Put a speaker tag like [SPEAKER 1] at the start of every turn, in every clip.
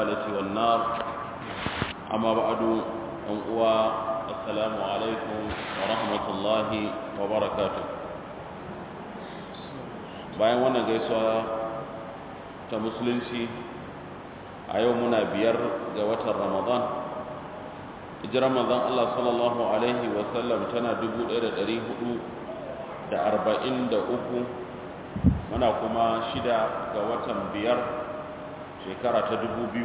[SPEAKER 1] الضلالة والنار أما بعد أنقوى السلام عليكم ورحمة الله وبركاته bayan wannan gaisuwa ta musulunci a yau muna biyar ga watan ramadan hijirar manzon Allah sallallahu alaihi wasallam tana 1443 muna kuma shida ga watan biyar shekara ta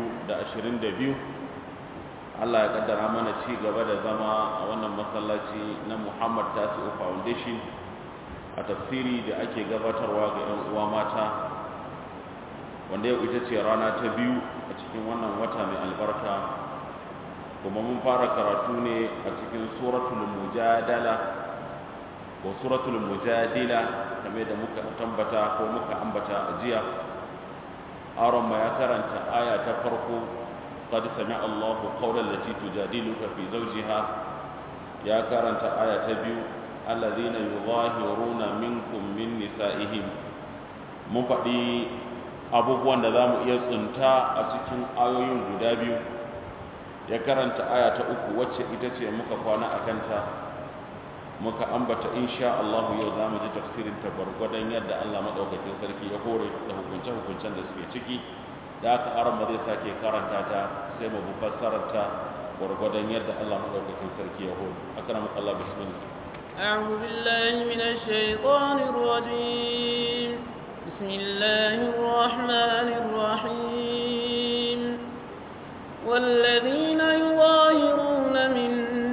[SPEAKER 1] 2022 Allah ya kaddara mana ci gaba da zama a wannan masallaci na Muhammad Tasi'u Foundation a tafsiri da ake gabatarwa ga 'yan uwa mata wanda yau ita ce rana ta biyu a cikin wannan wata mai albarka kuma mun fara karatu ne a cikin suratul mujadala ko suratul mujadila kamar da muka tambata ko muka ambata a jiya aron ma ya karanta aya ta farko qad sami'a Allahu qawlan lati tujadiluka fi zawjiha ya karanta aya ta biyu alladhina yuzahiruna minkum min nisa'ihim mun faɗi abubuwan da zamu iya tsunta a cikin ayoyin guda biyu ya karanta aya ta uku wacce ita ce muka kwana a kanta muka ambata insha Allah yau za mu ji tafsirin ta gwargwadon yadda Allah maɗaukakin sarki ya hore da hukunce-hukuncen da suke ciki da aka aron zai sake karanta ta sai mu fassarar ta gwargwadon yadda Allah maɗaukakin sarki ya hore akramu Allah bismillah
[SPEAKER 2] أعوذ بالله من الشيطان الرجيم بسم الله الرحمن الرحيم والذين يظاهرون من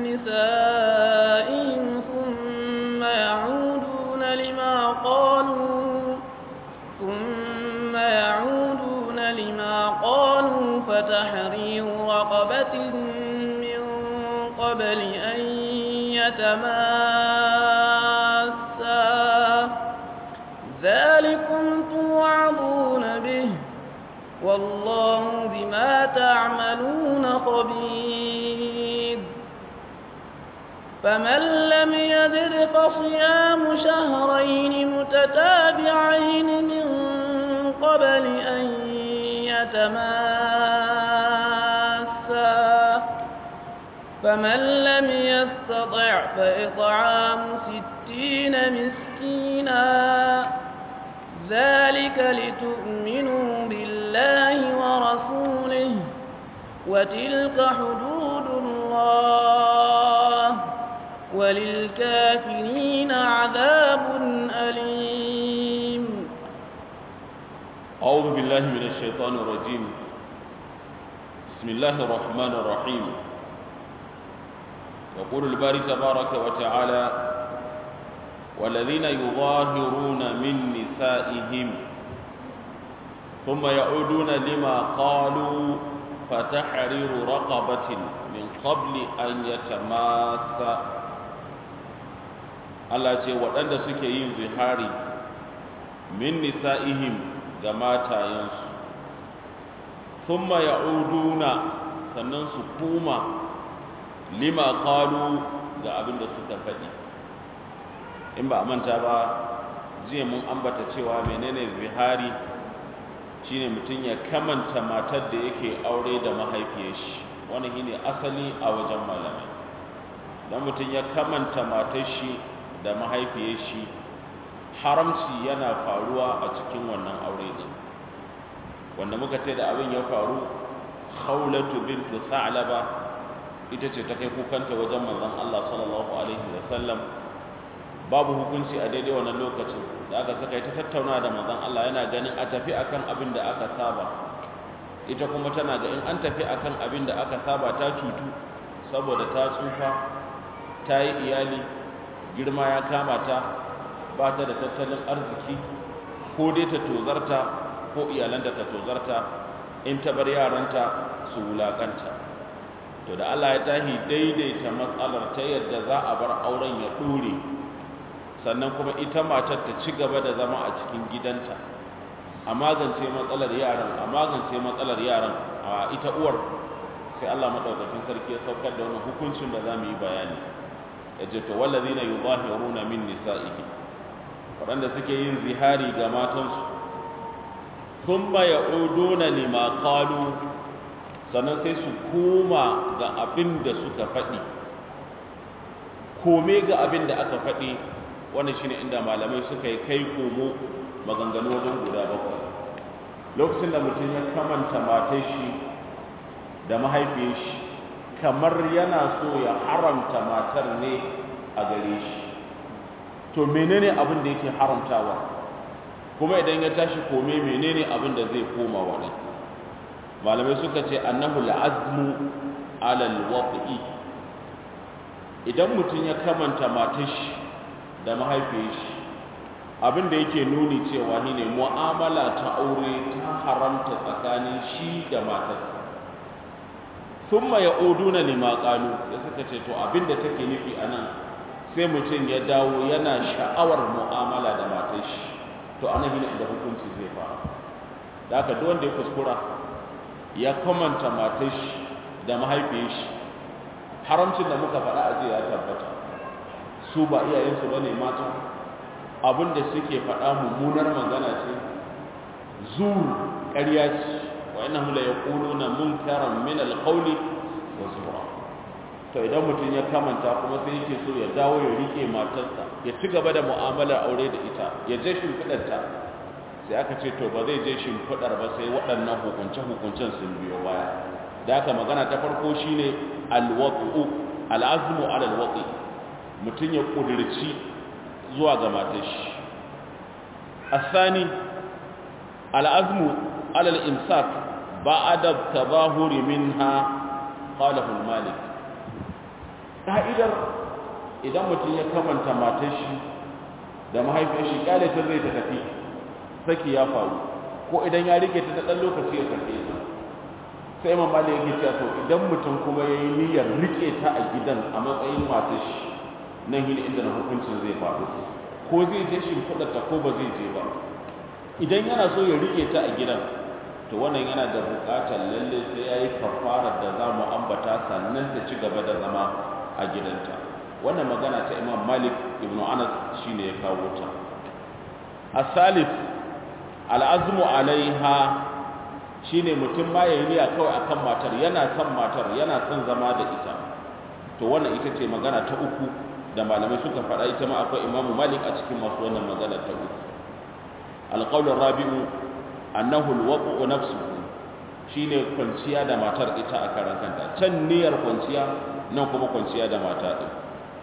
[SPEAKER 2] نسائهم ثم يعودون لما قالوا ثم يعودون لما قالوا فتحرير رقبة من قبل أن يتماسا ذلكم توعظون به والله بما تعملون خبير فمن لم يجد فصيام شهرين متتابعين من قبل أن يتماسا فمن لم يستطع فإطعام ستين مسكينا ذلك لتؤمنوا بالله ورسوله وتلك حدود الله وللكافرين عذاب أليم
[SPEAKER 1] أعوذ بالله من الشيطان الرجيم بسم الله الرحمن الرحيم يقول الباري تبارك وتعالى والذين يظاهرون من نسائهم ثم يعودون لما قالوا فتحرير رقبة من قبل أن يتماسا Allah ce waɗanda suke yin zihari min nisa'ihim ga matayensu thumma ya'uduna sannan su kuma lima qalu ga abin da suka faɗi in ba a manta ba jiya mun ambata cewa menene zihari shine mutum ya kamanta matar da yake aure da mahaifiyar shi wani shine asali a wajen malamai dan mutum ya kamanta matar shi da mahaifiyar shi haramci yana faruwa a cikin wannan aure ne wanda muka ce da abin ya faru khawlatu bintu sa'laba ita ce ta kai kukanta wajen manzon Allah sallallahu alaihi wasallam babu hukunci a daidai wannan lokacin da aka saka ita tattauna da manzon Allah yana ganin a tafi akan abin da aka saba ita kuma tana ga in an tafi akan abin da aka saba ta cutu saboda ta tsufa ta yi iyali girma ya kama ta ba ta da tattalin arziki ko dai ta tozarta ko iyalanta ta tozarta in ta bar yaranta su wulakanta to da Allah ya tahi daidaita matsalar ta yadda za a bar auren ya dore sannan kuma ita matar ta ci gaba da zama a cikin gidanta a magance matsalar yaran a magance matsalar yaran a ita uwar sai Allah madaukakin sarki ya saukar da wannan hukuncin da zamu yi bayani yace to wallazina yuzahiruna min nisa'ihim waɗanda suke yin zihari ga matansu thumma ya'uduna lima qalu sannan sai su koma ga abin da suka faɗi kome ga abin da aka faɗi wannan shine inda malamai suka yi kai komo maganganu wajen guda bakwai lokacin da mutum ya kamanta matar shi da mahaifiyar shi kamar yana so ya haramta matar ne a gare shi to menene abin da yake haramtawa kuma idan ya tashi kome menene abin da zai koma wa malamai suka ce annahu la'azmu alal waqi idan mutum ya kamanta matar shi da mahaifiyar shi abin da yake nuni cewa ni ne mu'amala ta aure ta haramta tsakanin shi da matarsa thumma ya'uduna lima qalu da suka ce to abin da take nufi anan sai mutum ya dawo yana sha'awar mu'amala da matar shi to anan ne inda hukunci zai fara da haka duk wanda ya kuskura ya kamanta matar shi da mahaifiyar shi haramcin da muka faɗa a ya tabbata su ba iyayensu bane mata abin da suke faɗa mummunar magana ce zur ƙarya ce wa innahu la yaquluna munkaran min alqawli wa zura to idan mutum ya kamanta kuma sai yake so ya dawo ya rike matarsa ya ci gaba da mu'amalar aure da ita ya je shimfiɗarta sai aka ce to ba zai je shimfiɗar ba sai waɗannan hukunce-hukuncen sun biyo baya da haka magana ta farko shine alwaqu al'azmu ala alwaqi mutum ya kudirci zuwa ga matar shi asani al'azmu ala al-imsak ba'da tabahuri minha qalahu al-malik ka'idar idan mutum ya kamanta matar shi da mahaifiyar shi kyale ta zai ta tafi saki ya faru ko idan ya rike ta dan lokaci ya sake ta sai imam malik yake cewa to idan mutum kuma yayi niyyar rike ta a gidan a matsayin matar shi nan hin inda hukuncin zai faru ko zai je shi ta ko ba zai je ba idan yana so ya rike ta a gidan to wannan yana da buƙatar lalle sai yayi kafarar da za mu ambata sannan ta ci gaba da zama a gidanta wannan magana ta imam malik ibn anas shine ya kawo ta asalif al'azmu alaiha shine mutum ma yayi niyya kawai akan matar yana son matar yana son zama da ita to wannan ita ce magana ta uku da malamai suka faɗa ita ma akwai imamu malik a cikin masu wannan magana ta uku alƙawlin rabi'u annahu alwaqu nafsuhu shine kwanciya da matar ita a karan kanta can niyyar kwanciya nan kuma kwanciya da mata din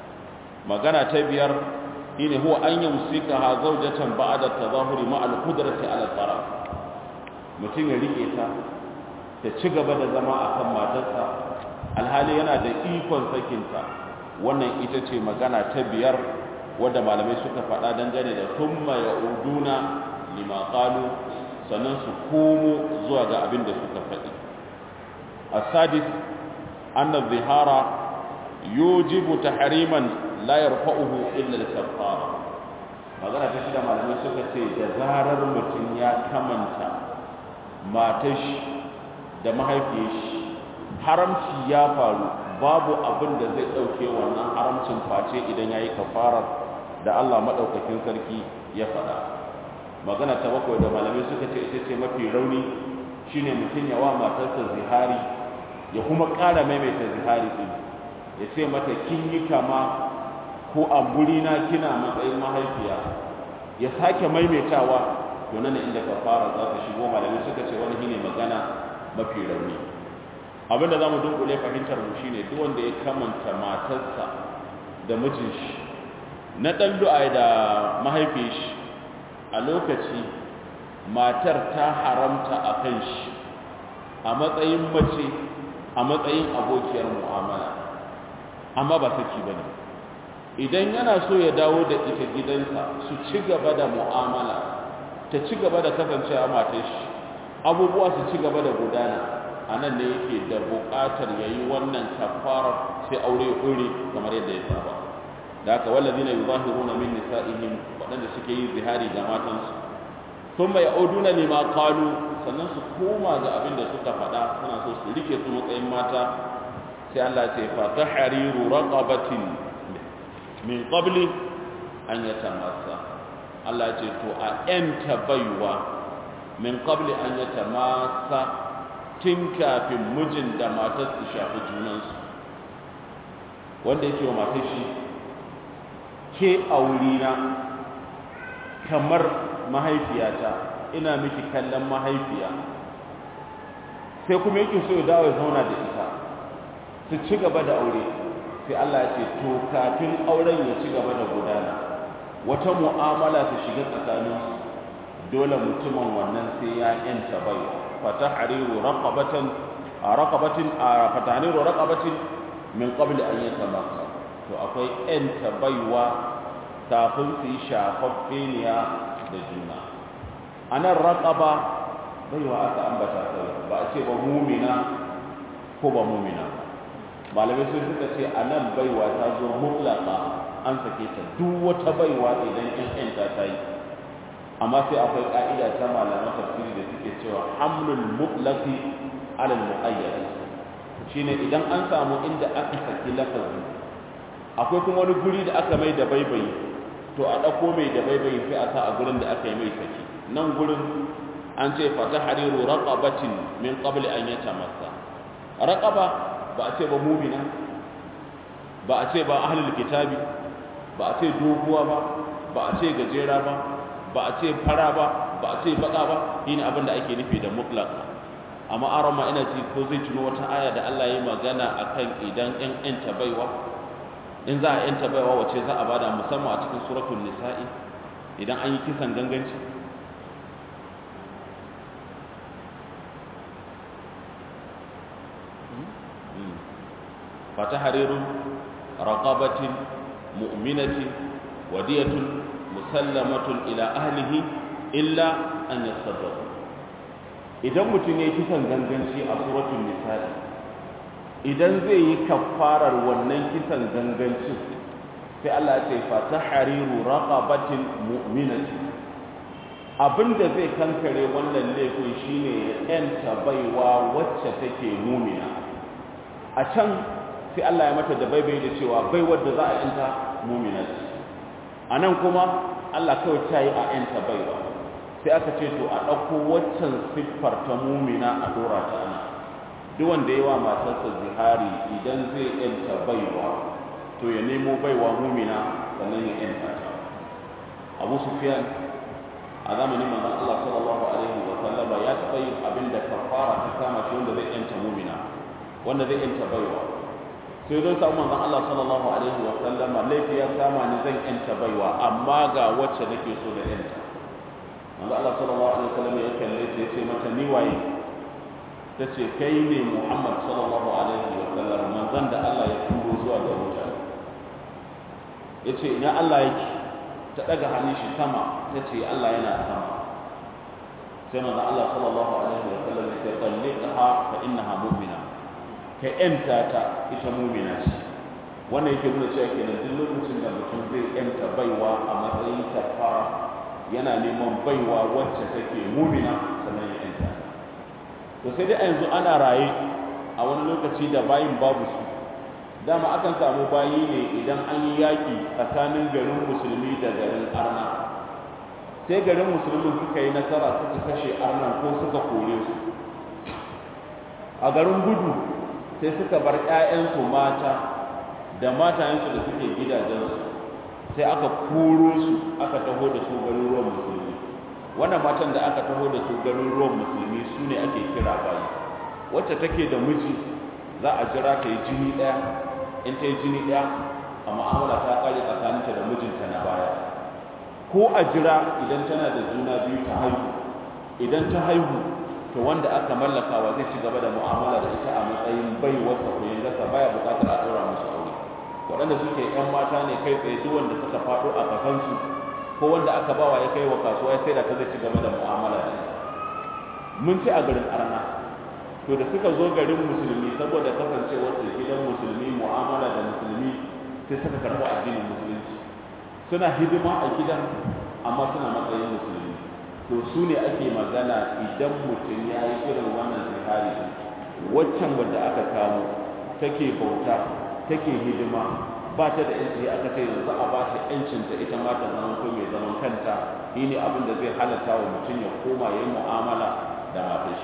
[SPEAKER 1] magana ta biyar shine huwa an yumsika ha zawjatan ba'da tadahuri ma al-qudrati ala taraf mutum ya rike ta ta ci gaba da zama akan matarsa alhali yana da ikon sakinta wannan ita ce magana ta biyar wadda malamai suka faɗa dangane da thumma ya'uduna lima qalu sannan su komo zuwa ga abin da suka faɗi asadis anna zihara yujibu tahriman la yarfa'uhu illa al-kaffara magana ta shida malamai suka ce da zarar mutum ya kamanta matar shi da mahaifiyar shi haramci ya faru babu abin da zai ɗauke wannan haramcin face idan ya yi kafarar da Allah maɗaukakin sarki ya faɗa magana ta bakwai da malamai suka ce ita ce mafi rauni shine mutum ya wa matarsa zihari ya kuma ƙara maimaita zihari ɗin ya ce mata kin yi kama ko a na kina matsayin mahaifiya ya sake maimaitawa to nan inda kafara za ta shigo malamai suka ce wani shine magana mafi rauni abinda za mu dunkule fahimtar mu shine duk wanda ya kamanta matarsa da mijin shi na ɗan du'a da mahaifin shi a lokaci matar ta haramta a kan shi a matsayin mace a matsayin abokiyar mu'amala amma ba saki bane idan yana so ya dawo da ita gidansa su ci gaba da mu'amala ta ci gaba da kasancewa matar shi abubuwa su ci gaba da gudana a nan ne yake da buƙatar ya yi wannan kafarar sai aure ya ɗore kamar yadda ya saba da haka wallazi na yuzahiruna min nisa'ihim waɗanda suke yi zihari ga matansu sun mai auduna ne ma kalu sannan su koma ga abin da suka faɗa suna so su rike su matsayin mata sai Allah ce fa tahriru raqabatin min qabli an yatamassa Allah ce to a yanta baiwa min qabli an yatamassa tun kafin mijin da matar su shafi junansu wanda yake wa matar shi ke aurina kamar mahaifiyata ina miki kallon mahaifiya sai kuma yake so ya dawo ya zauna da ita su ci gaba da aure sai Allah ya ce to kafin auren ya ci gaba da gudana wata mu'amala ta shiga tsakaninsu dole mutumin wannan sai ya yanta bai fatahriru raqabatan raqabatin fatahriru raqabatin min qabl an yatamassa to akwai yanta baiwa kafin su yi shafaffeniya da juna anan raqaba baiwa aka ambata sai ba a ce ba mumina ko ba mumina malamai sun suka ce anan baiwa ta zo mutlaka an sake ta duk wata baiwa idan in yanta ta yi amma sai akwai ka'ida ta malaman tafsiri da suke cewa hamlul mutlaqi ala al muqayyad shine idan an samu inda aka saki lafazi akwai kuma wani guri da aka mai da baibayi to a dauko mai da baibayi sai a sa a gurin da aka yi mai saki nan gurin an ce fa tahriru raqabatin min qabl an yatamassa raqaba ba a ce ba mu'mina ba a ce ba ahlul kitabi ba a ce doguwa ba ba a ce gajera ba ba a ce fara ba ba a ce baka ba shine abin da ake nufi da mutlaq amma aron ma ina ji ko zai tuno wata aya da Allah ya magana akan idan ɗan ɗan tabaiwa in za a ɗan tabaiwa wace za a bada musamman a cikin suratul nisa'i idan an yi kisan ganganci fatahariru raqabatin mu'minatin wadiyatun musallamatun ila ahlihi illa an yasaddaqu idan mutum ya kisan ganganci a suratul nisa'i idan zai yi kafarar wannan kisan gangancin sai Allah ya ce fa tahriru raqabatin mu'minatin abinda zai kankare wannan laifin shine ya yanta baiwa wacce take mumina a can sai Allah ya mata da baibai da cewa baiwar da za a yanta mumina ce a nan kuma Allah kawai ta yi a ‘yanta baiwa sai aka ce to a ɗauko waccan siffar ta mumina a ɗora ta ana duk wanda yawa matarsa zihari idan zai ‘yanta baiwa to ya nemo baiwa mumina sannan ya ‘yanta ta abu sufiyan a zamanin manzon Allah sallallahu alaihi wa sallama ya taɓa yin abin da kafara ta kama shi wanda zai ‘yanta mumina wanda zai ‘yanta baiwa sai zai samu manzon Allah sallallahu alaihi wa sallama laifi ya kama ni zan yanta baiwa amma ga wacce nake so da yanta manzon Allah sallallahu alaihi wa sallam ya kalle ta yace mata ni waye tace kai ne Muhammad sallallahu alaihi wa sallam manzon da Allah ya turo zuwa ga mutane yace ina Allah yake ta daga hannun shi sama tace Allah yana sama sai manzon Allah sallallahu alaihi wa sallam ya ce talliqha fa innaha mu'mina ka ‘yanta ta ita mumina ce wannan yake nuna cewa kenan duk lokacin da mutum zai ‘yanta baiwa a matsayin kafara yana neman baiwa wacce take mumina sannan ya ‘yanta to sai dai a yanzu ana raye a wani lokaci da bayin babu su dama akan samu bayi ne idan an yi yaƙi tsakanin garin musulmi da garin arna sai garin musulmin suka yi nasara suka kashe arnan ko suka kore su a garin gudu sai suka bar ‘ya'yansu mata da matayensu da suke gidajensu sai aka koro su aka taho da su garuruwan musulmi wannan matan da aka taho da su garuruwan musulmi su ne ake kira bayi wacce take da miji za a jira ta yi jini ɗaya in ta yi jini ɗaya a mu'amala ta ƙare tsakaninta da mijinta na baya ko a jira idan tana da juna biyu ta haihu idan ta haihu to wanda aka mallakawa zai ci gaba da mu'amala da ita a matsayin bai wasa ko gasa baya buƙatar a ɗora musu aure waɗanda suke ‘yan mata ne kai tsaye duk wanda suka faɗo a kafansu ko wanda aka bawa ya kai wa kasuwa ya sai da ta zai ci gaba da mu'amala da ita mun ci a garin arna to da suka zo garin musulmi saboda kasancewar su gidan musulmi mu'amala da musulmi sai suka karɓi addinin musulunci suna hidima a gidan amma suna matsayin musulmi to su ne ake magana idan mutum ya yi irin wannan zihari waccan wadda aka kamo take bauta take hidima ba ta da yanci aka ce yanzu a ba ta yancinta ita ma ta zama ko mai zaman kanta shi ne abin da zai halatta wa mutum ya koma ya yi mu'amala da matar shi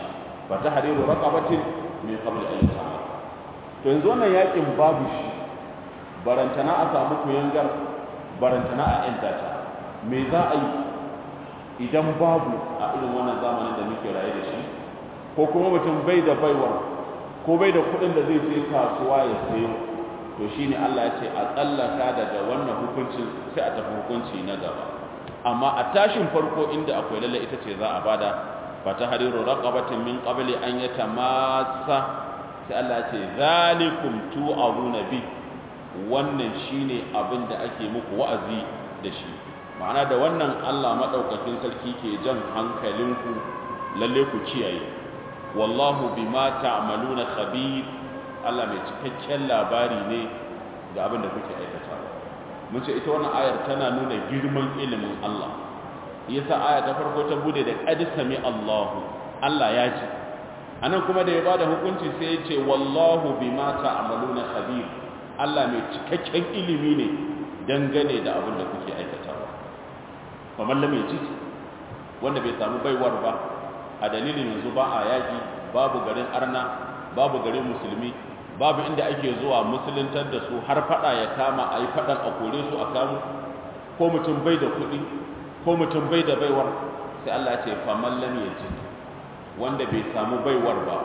[SPEAKER 1] fa tahriru raqabatin min qabl an yatama to yanzu wannan yakin babu shi barantana a samu kuyangar barantana a yanta ta me za a yi idan babu a irin wannan zamanin da muke raye da shi ko kuma mutum bai da baiwar ko bai da kuɗin da zai je kasuwa ya sayo to shine Allah ya ce a tsallaka daga wannan hukuncin sai a tafi hukunci na gaba amma a tashin farko inda akwai lalle ita ce za a bada fa tahriru raqabatin min qabli an yatamassa sai Allah ya ce zalikum tu'azuna bi wannan shine abin da ake muku wa'azi da shi ma'ana da wannan Allah madaukakin sarki ke jan hankalinku lalle ku kiyaye wallahu bima ta'maluna khabir Allah mai cikakken labari ne ga abin da kuke aikata mun ce ita wannan ayar tana nuna girman ilimin Allah yasa aya ta farko ta bude da qad sami Allahu Allah ya ji anan kuma da ya bada hukunci sai ya ce wallahu bima ta'maluna khabir Allah mai cikakken ilimi ne dangane da abin da kuke aikatawa kamar lam yaji wanda bai samu baiwar ba a dalilin yanzu ba a yaƙi babu garin arna babu garin musulmi babu inda ake zuwa musuluntar da su har fada ya kama a yi fadan a kore su a kamu ko mutum bai da kuɗi ko mutum bai da baiwar sai Allah ce faman lam yaji wanda bai samu baiwar ba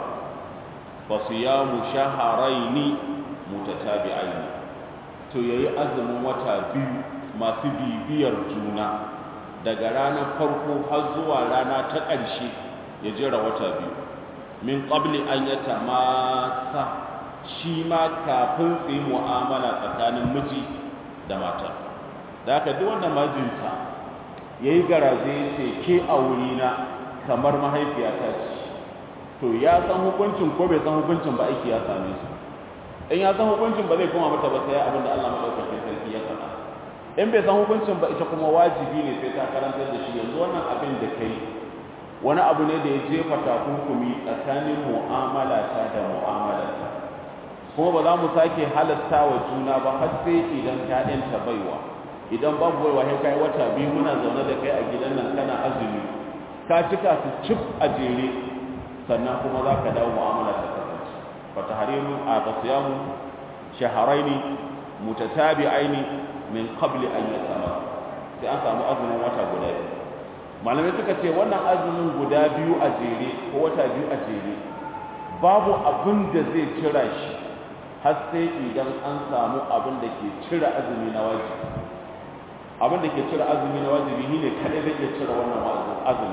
[SPEAKER 1] fa siyamu shahrayn mutatabi'ain to yayi azumin wata biyu masu bibiyar juna daga ranar farko har zuwa rana ta ƙarshe ya jera wata biyu min qabli an yatamassa shi ma kafin su yi mu'amala tsakanin miji da mata da haka duk wanda majinta ya yi garaje ya ce ke a wurina kamar mahaifiyata ce to ya san hukuncin ko bai san hukuncin ba aiki ya same su in ya san hukuncin ba zai koma mata ba sai abin da Allah madaukakin sarki ya faɗa in bai san hukuncin ba ita kuma wajibi ne sai ta karantar da shi yanzu wannan abin da kai wani abu ne da ya jefa takunkumi tsakanin mu'amala ta da mu'amala ta kuma ba za mu sake halatta wa juna ba har sai idan ta ɗanta baiwa idan babu baiwa sai kai wata biyu muna zaune da kai a gidan nan kana azumi ka cika su cif a jere sannan kuma za ka dawo mu'amala ta kasance fa tahrimu a tasiyamu shahraini mutatabi'aini min qabli an yatama sai an samu azumin wata guda biyu malamai suka ce wannan azumin guda biyu a jere ko wata biyu a jere babu abin da zai cira shi har sai idan an samu abin da ke cire azumi na wajibi abin da ke cire azumi na wajibi shine kadai zai iya cire wannan azumi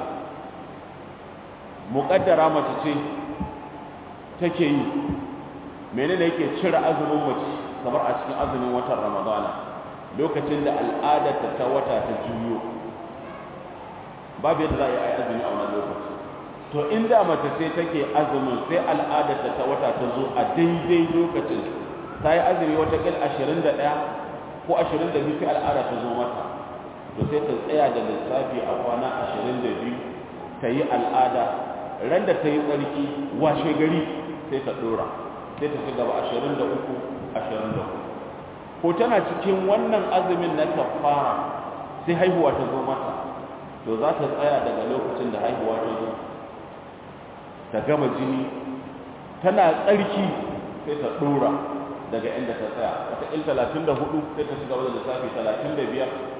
[SPEAKER 1] muqaddara mace ce take yi menene yake cire azumin mace kamar a cikin azumin watan ramadana lokacin da al'adarta ta wata ta juyo babu yadda za a yi azumi a wannan lokaci to inda mace sai take azumin sai al'adarta ta wata ta zo a daidai lokacin ta yi azumi wata kil 21 ko 22 sai al'ada ta zo mata to sai ta tsaya da lissafi a kwana 22 ta yi al'ada ran da ta yi tsarki washe gari sai ta dora sai ta ci gaba 23 24 ko tana cikin wannan azumin na kafara sai haihuwa ta zo mata to za ta tsaya daga lokacin da haihuwa ta zo ta gama jini tana tsarki sai ta dora daga inda ta tsaya wata il 34 sai ta shiga wajen lissafi 35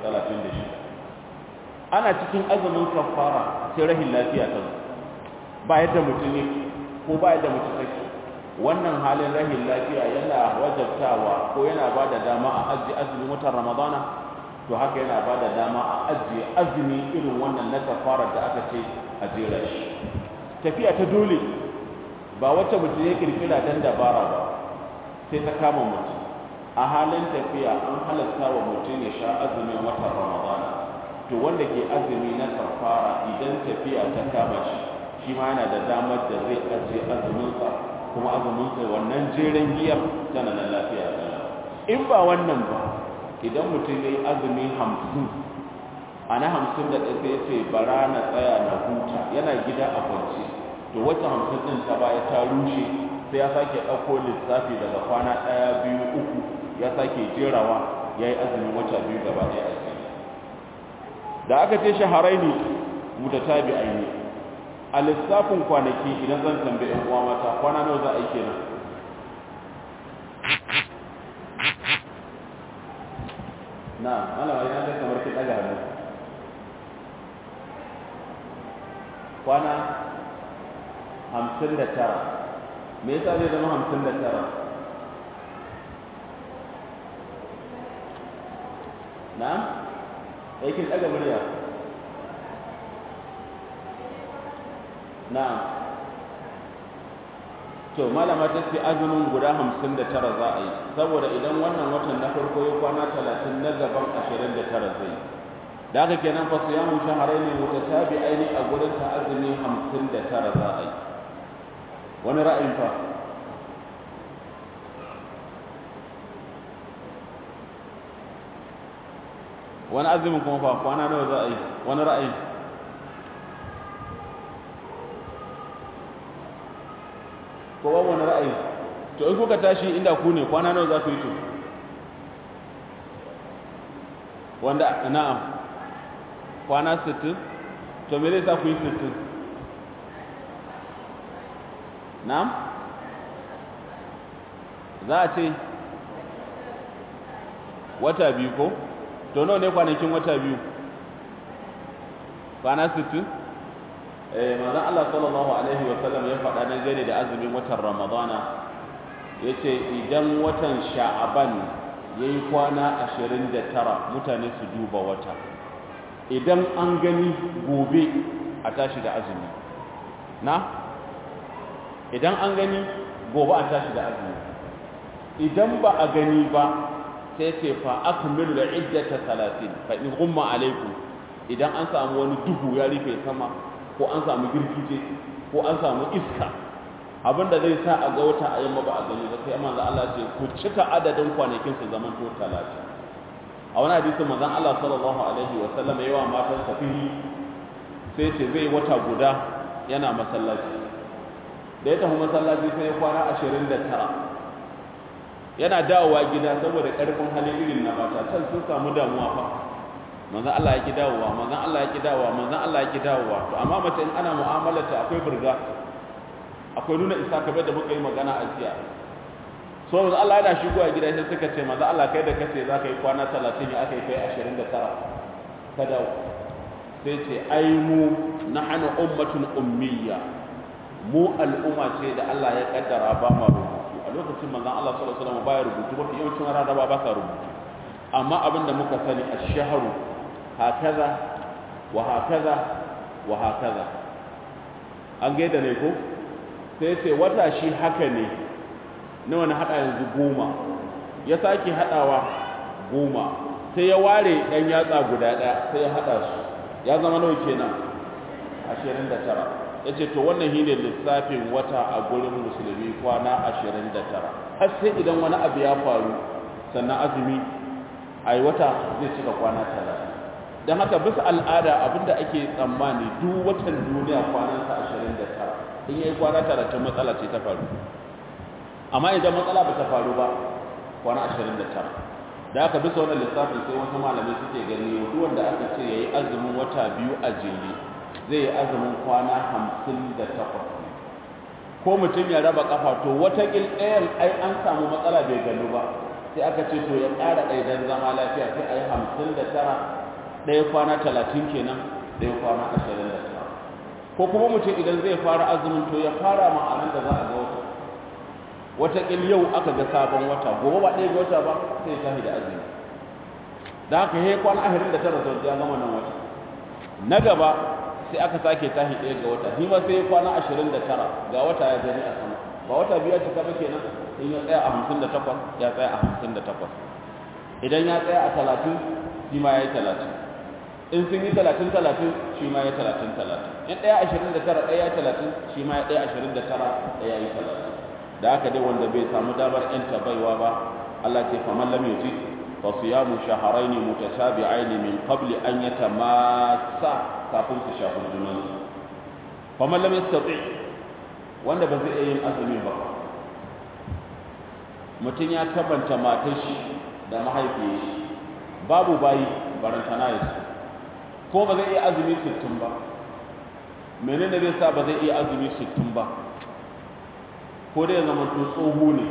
[SPEAKER 1] 36 ana cikin azumin kafara sai rahin lafiya ta zo ba yadda mutum ne ko ba yadda mutum take wannan halin rahin lafiya yana wajabtawa ko yana ba da dama a ajiye azumin watan ramadana to haka yana ba da dama a ajiye azumi irin wannan na kafarar da aka ce a jera shi tafiya ta dole ba wacce mutum ya kirkira dan dabara ba sai ta kama mutum a halin tafiya an halatta wa mutum ya sha azumin watan ramadana to wanda ke azumi na kafara idan tafiya ta kama shi shi ma yana da damar da zai ajiye azuminsa kuma azuminsa wannan jeren giyar tana nan lafiya in ba wannan ba idan mutum ya yi azumi hamsin a na hamsin da ɗaya sai ce bara na tsaya na huta yana gida a kwance to wata hamsin ɗin ta baya ta rushe sai ya sake ɗauko lissafi daga kwana ɗaya biyu uku ya sake jerawa ya yi azumin wata biyu gaba ɗaya a cikin da aka ce shaharai ne mutatabi aini a lissafin kwanaki idan zan tambaye yan uwa mata kwana nawa za a yi kenan na malama ina ga kamar kin daga hannu kwana hamsin da tara me yasa zai zama hamsin da tara na aikin daga murya na'am to malama ta ce azumin guda hamsin da tara za a yi saboda idan wannan watan na farko ya kwana talatin na gaban ashirin da tara zai da haka kenan fa su yamu shaharai ne mutatabi aini a gurin ta azumi hamsin da tara za a yi wani ra'ayin fa wani azumin kuma fa kwana nawa za a yi wani ra'ayi ko ba wani ra'ayi to in kuka tashi inda ku ne kwana nawa za ku yi to wanda na'am kwana 60 to me zai sa ku yi 60 na'am za a ce wata biyu ko to nawa ne kwanakin wata biyu kwana 60 eh manzon Allah sallallahu alaihi wa sallam ya faɗa dan gane da azumin watan Ramadana yace idan watan Sha'aban yayi kwana 29 mutane su duba wata idan an gani gobe a tashi da azumi na idan an gani gobe a tashi da azumi idan ba a gani ba sai ce fa akmilu da iddata 30 fa in gumma alaikum idan an samu wani duhu ya rufe sama ko an samu girgije ko an samu iska abinda zai sa a ga wata a yamma ba a gani ba sai manzo Allah ce ku cika adadin kwanakin su zaman to 30 a wani hadisi manzon Allah sallallahu alaihi wa sallam yawa matan safihi sai ce zai wata guda yana masallaci da ya tafi masallaci sai ya kwana 29 yana dawowa gida saboda karfin hali irin na mata can sun samu damuwa fa manzon Allah ya ki dawowa manzon Allah ya ki dawowa manzon Allah ya ki dawowa to amma mace in ana mu'amalarta akwai burga akwai nuna isa kamar da muka yi magana a jiya so manzon Allah yana shigowa gida sai suka ce manzon Allah kai da kace za ka yi kwana 30 ya aka yi kai 29 ka dawo sai ce ai mu nahnu ummatun ummiyya mu al'umma ce da Allah ya kaddara ba ma rubutu a lokacin manzon Allah sallallahu alaihi wasallam baya rubutu mafi yawancin rana ba sa rubutu amma abinda muka sani ash-shahru hakaza wa hakaza wa hakaza an gaida ne ko sai ce wata shi haka ne na wani hada yanzu goma ya sake hadawa goma sai ya ware ɗan yatsa guda ɗaya sai ya hada su ya zama nawa kenan 29 yace to wannan shine lissafin wata a gurin musulmi kwana 29 har sai idan wani abu ya faru sannan azumi ai wata zai cika kwana 30 dan haka bisa al'ada abinda ake tsammani duk watan duniya kwanansa 29 in yayi kwana 30 matsala ce ta faru amma idan matsala ba ta faru ba kwana 29 da aka bisa wannan lissafin sai wasu malamai suke gani duk wanda aka ce yayi azumin wata biyu a jere zai yi azumin kwana hamsin da takwas ko mutum ya raba kafa to wata ɗayan ai an samu matsala bai gano ba sai aka ce to ya ƙara ɗaya don zama lafiya sai a yi hamsin da tara ɗaya kwana talatin kenan ɗaya kwana ashirin da tara ko kuma mutum idan zai fara azumin to ya fara ma'anar da za a ga wata wataƙil yau aka ga sabon wata gobe ba ɗaya ga wata ba sai ya tafi da azumi da haka ya kwana ashirin da tara sau ya gama nan wata na gaba sai aka sake tahi ɗaya ga wata shi ma sai ya kwana ashirin da tara ga wata ya gani a sama ba wata biyu ya cika ba kenan in ya tsaya a hamsin da takwas ya tsaya a hamsin da takwas idan ya tsaya a talatin shi ma ya yi talatin in sun yi talatin talatin shi ma ya talatin talatin in ɗaya ashirin da tara ɗaya ya talatin shi ma ya ɗaya ashirin da tara ɗaya ya yi talatin da haka dai wanda bai samu damar yanta baiwa ba Allah ce faman lam yuti fa siyamu shahrayn mutatabi'ain min qabli an yatamassa kafin su shafi junansu faman lam yastati wanda ba zai iya yin azumi ba mutum ya tabanta matar shi da mahaifiyar shi babu bayi barantana ya su ko ba zai iya azumi sittin ba menene zai sa ba zai iya azumi sittin ba ko dai zama to tsoho ne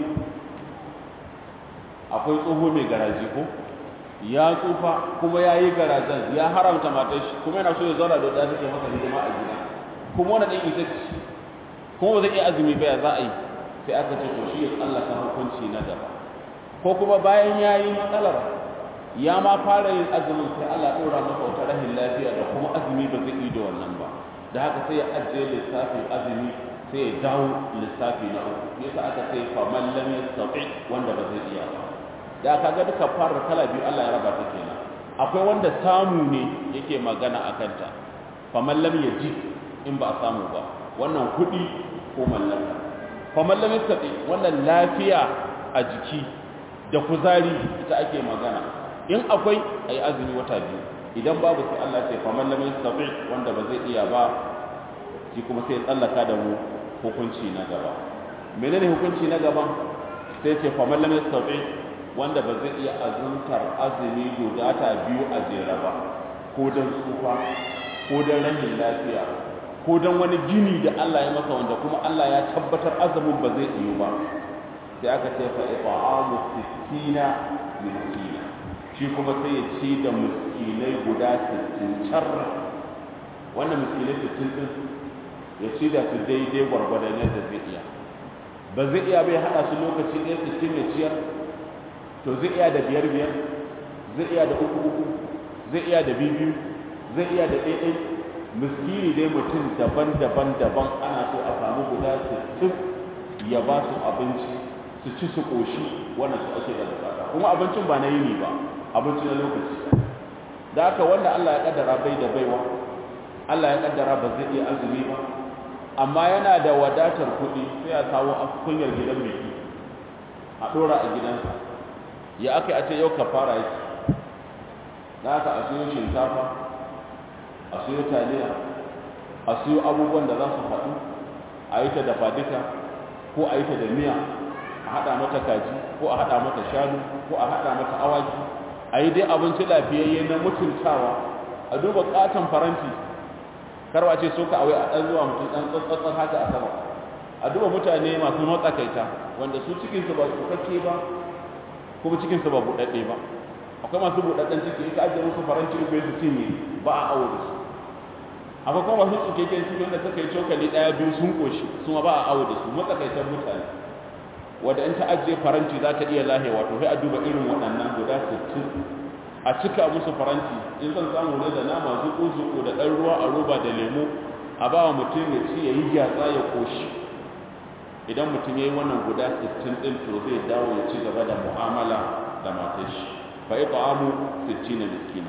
[SPEAKER 1] akwai tsoho mai garaji ko ya tsufa kuma ya yi garajen ya haramta matar shi kuma yana so ya zauna da wadda take masa hidima a gida kuma wani ɗan ita ce kuma ba zai iya azumi ba ya za a yi sai aka ce to shi ya tsallaka hukunci na gaba ko kuma bayan ya yi matsalar ya ma fara yin azumin sai Allah ɗora masa wata rahin lafiya da kuma azumi ba zai yi da wannan ba da haka sai ya ajiye lissafin azumi sai ya dawo lissafi na uku yasa aka ce fa man lam yastati wanda ba zai iya ba da aka ga duka fara kala biyu Allah ya raba ta kenan akwai wanda samu ne yake magana a kanta fa man lam yaji in ba a samu ba wannan kuɗi ko mallaka fa man lam yastati wannan lafiya a jiki da kuzari ita ake magana in akwai ayi azumi wata biyu idan babu sai Allah ce fa man lam yastati wanda ba zai iya ba shi kuma sai ya tsallaka da mu hukunci na gaba menene hukunci na gaba sai ce fa man lam yastati wanda ba zai iya azumtar azumi gudata biyu a jere ba ko dan tsufa ko dan rahin lafiya ko dan wani gini da Allah ya masa wanda kuma Allah ya tabbatar azumin ba zai iyo ba sai aka ce fa it'amu sittina miskina shi kuma sai ya ci da miskinai guda 60 char wannan miskinai 60 din ya ci da su daidai gwargwadon yadda zai iya ba zai iya bai hada su lokaci ɗaya 60 ya ciyar to zai iya da biyar biyar zai iya da uku uku zai iya da biyu biyu zai iya da ɗaya miskini dai mutum daban daban daban ana so a samu guda 60 ya ba su abinci su ci su ƙoshi wannan su ake da bukata kuma abincin ba na yini ba abinci na lokaci da haka wanda Allah ya kaddara bai da baiwa Allah ya kaddara ba zai iya azumi ba amma yana da wadatar kuɗi sai ya kawo kunyar gidan mai a ɗora a gidansa ya aka a ce yau ka fara yake da aka a siyo shinkafa a siyo taliya a siyo abubuwan da za su haɗu a yi ta dafa duka ko a yi ta da miya a haɗa mata kaji ko a haɗa mata shanu ko a haɗa mata awaki a yi dai abinci lafiyayye na mutuntawa a duba ƙaton faranti karwa ce so ka awai a ɗan zuwa mutum ɗan tsatsatsan haka a sama a duba mutane masu matsakaita wanda su cikinsu ba su kake ba kuma cikinsu ba buɗaɗɗe ba akwai masu buɗaɗɗen ciki in ka ajiye musu faranti uku su cinye ba a awo da su akwai kuma masu tsukekken ciki wanda suka yi cokali ɗaya biyu sun ƙoshi su ma ba a awo da su matsakaitan mutane wanda in ta ajiye faranti za ta iya lahewa to sai a duba irin waɗannan guda sittin a cika musu faranti in zan samu ne da nama zuƙu-zuƙu da ɗan ruwa a roba da lemo a ba wa mutum ya ci ya yi gyatsa ya ƙoshi idan mutum ya yi wannan guda 60 ɗin to zai dawo ya ci gaba da mu'amala da matar shi fa it'amu 60 miskina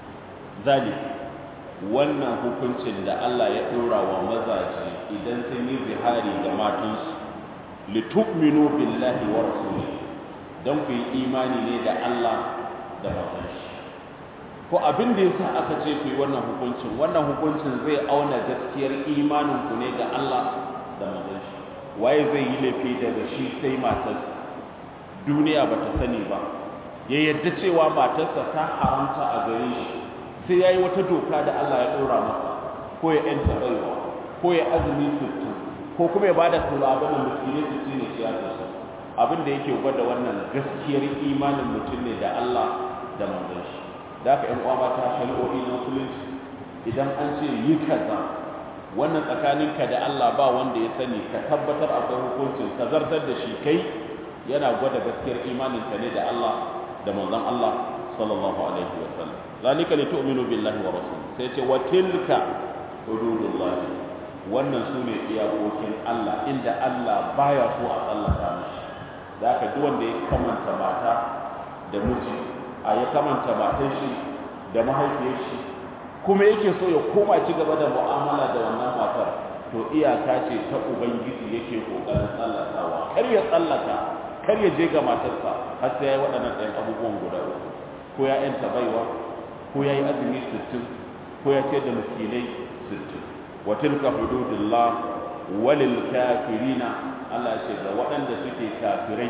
[SPEAKER 1] zalik wannan hukuncin da Allah ya ɗora wa mazaje idan sun yi zihari ga matansu litu'minu billahi wa rasulihi dan ku yi imani ne da Allah da manzon shi ko abin da yasa aka ce ku yi wannan hukuncin wannan hukuncin zai auna gaskiyar imanin ku ne ga Allah da manzon shi waye zai yi laifi daga shi sai matarsa duniya ba ta sani ba ya yadda cewa matarsa ta haramta a gare shi sai ya yi wata doka da Allah ya ɗora masa ko ya ‘yanta baiwa ko ya azumi sittin ko kuma ya ba da kula abin da miskinai sittin ne siyasa su abin da yake gwada wannan gaskiyar imanin mutum ne da Allah da manzon shi da haka ‘yan uwa ta shari'o'i na musulunci idan an ce yi kaza wannan tsakaninka da Allah ba wanda ya sani ka tabbatar akwai hukuncin ka zartar da shi kai yana gwada gaskiyar imaninka ne da Allah da manzon Allah sallallahu alaihi wa sallam zalika li tu'minu billahi wa rasul sai ce wa tilka hududullah wannan sune iyakokin Allah inda Allah baya so a tsallaka mishi zaka duk wanda ya kamanta mata da miji a ya kamanta matan shi da mahaifiyar shi kuma yake so ya koma ci gaba da mu'amala da wannan matar to iyaka ce ta ubangiji yake kokarin tsallakawa kar ya tsallaka kar ya je ga matarsa har sai yayi waɗannan ɗayan abubuwan guda uku ko ya yanta baiwa ko ya yi azumi sittin ko ya ce da miskinai sittin wa tilka hududullah walil kafirina Allah ya ce ga waɗanda suke kafirai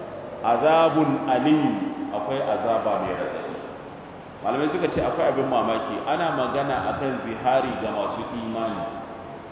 [SPEAKER 1] azabun alim akwai azaba mai radadi malamai suka ce akwai abin mamaki ana magana akan zihari ga masu imani